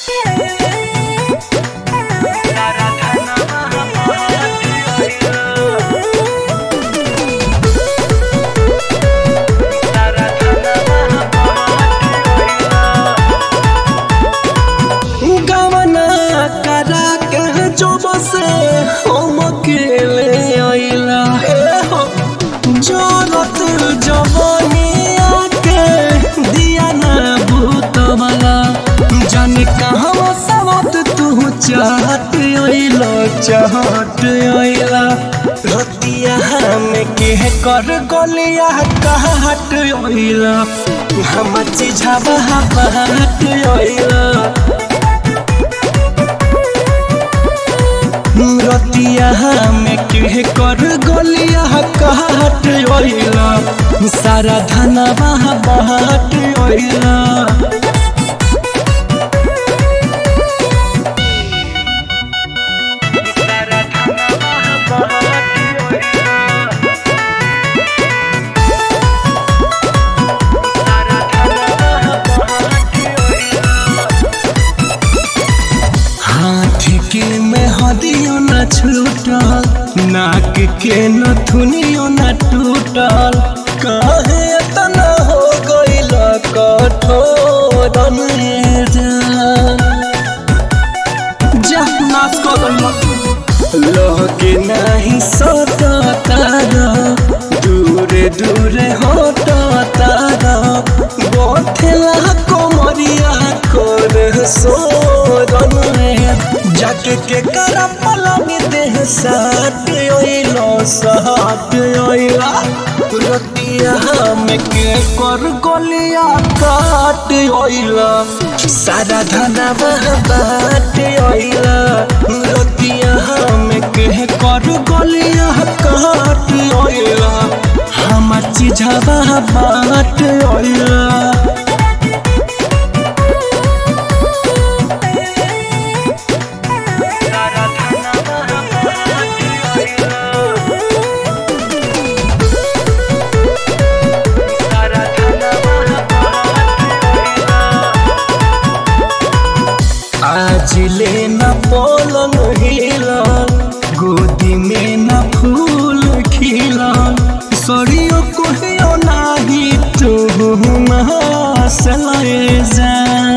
गवना करा के जो बसे हम अकेले आइला जरत जवानिया के दिया ना भूतमला जाने कहाँ सबत तू चाहत आइला चाहत आइला रतिया में के कर गलिया कहत आइला हम चिझावा बात आइला रतिया में के कर गलिया कहत ओइला सारा धनवा बहत ओइला हाथ के में हदियो न छूटल नाक के न थुनियो न टूटल काहे तना हो गइल कठोर जा नाच कर लगे नहीं सता तारा दूरे दूरे होता तारा बोथेला कोमरिया कर सोरन जाके के करा पलंग देह साथ ओइलो साथ ओइला रतिया में के कर गलिया काट ओइला सारा धनवा बाट ओइला रतिया में के कर गलिया काट ओइला हमर चिझवा बाट ओइला आज ले न पलंग हिलल गोदी में न फूल खिलल सरियो कोहियो नाही तू हंसले जा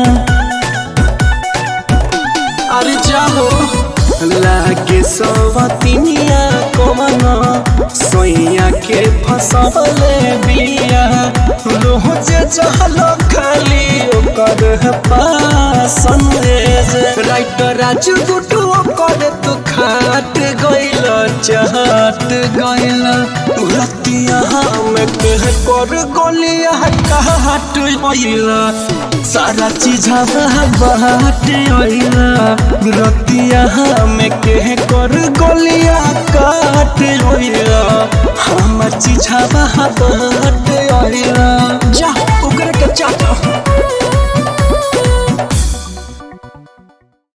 अरे जाहो लागे सवतिनिया कमन सोइया के फसले बिया रोज जहल खाली ओकर पासन राइटर राजू गुटू ओकर तू खाट गइल चाहत गइल रतिया हम के कर गलिया कहट गइल सारा चीज बाट अइला रतिया में के कर गलिया काट अइला हमर चीज बाट अइला जा ओकरा के चाटा